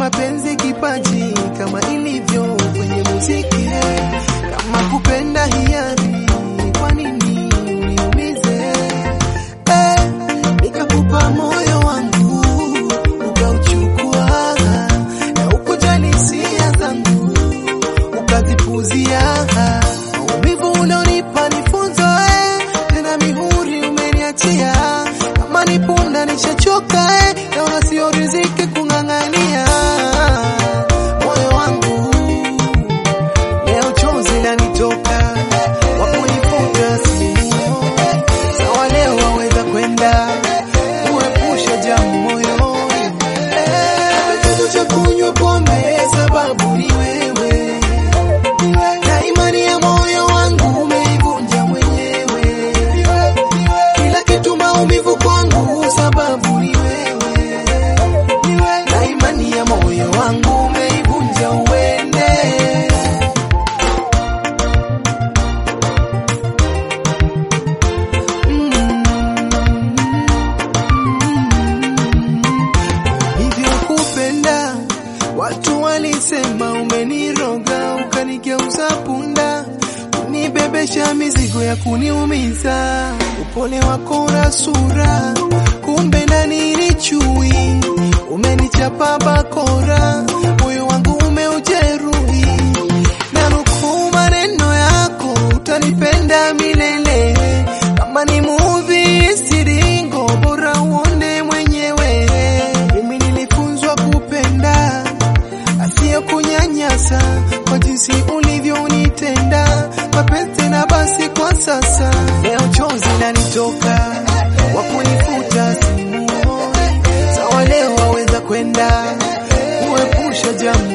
mapenzi kipaji kama ilivyo kwenye muziki. Kama kupenda hiari, kwa nini uniumize? Eh, nikakupa moyo wangu ukauchukua, na ukujali hisia zangu ukazipuzia. Maumivu unaonipa ni funzo eh, tena mihuri umeniachia. Kama ni punda nishachoka eh, naona sio riziki kung'ang'ania moyo wangu leo chozi lanitoka kwa kunifuta simu. Sawa, leo waweza kwenda kuepusha jamu moyoni. Eh, chanzo cha kunywa pombe sababu ni wewe, na imani ya moyo wangu umeivunja mwenyewe. Kila kitu maumivu kwangu sababu ni wewe, na imani ya moyo wangu umeivunja uende hivyo kupenda. Watu walisema umeniroga, ukanigeuza punda, kunibebesha mizigo ya kuniumiza. Upole wako na sura, kumbe ndani ni chui. Umenichapa bakora, moyo wangu umeujeruhi. Na nukuu maneno yako, utanipenda milele. Kama ni movie siringo, bora uone mwenyewe. Mimi nilifunzwa kupenda asiye kunyanyasa, kwa jinsi ulivyonitenda mapenzi na basi. Kwa sasa leo chozi lanitoka, wa kunifuta simuoni. Sawa, leo waweza kwenda kuepusha jamu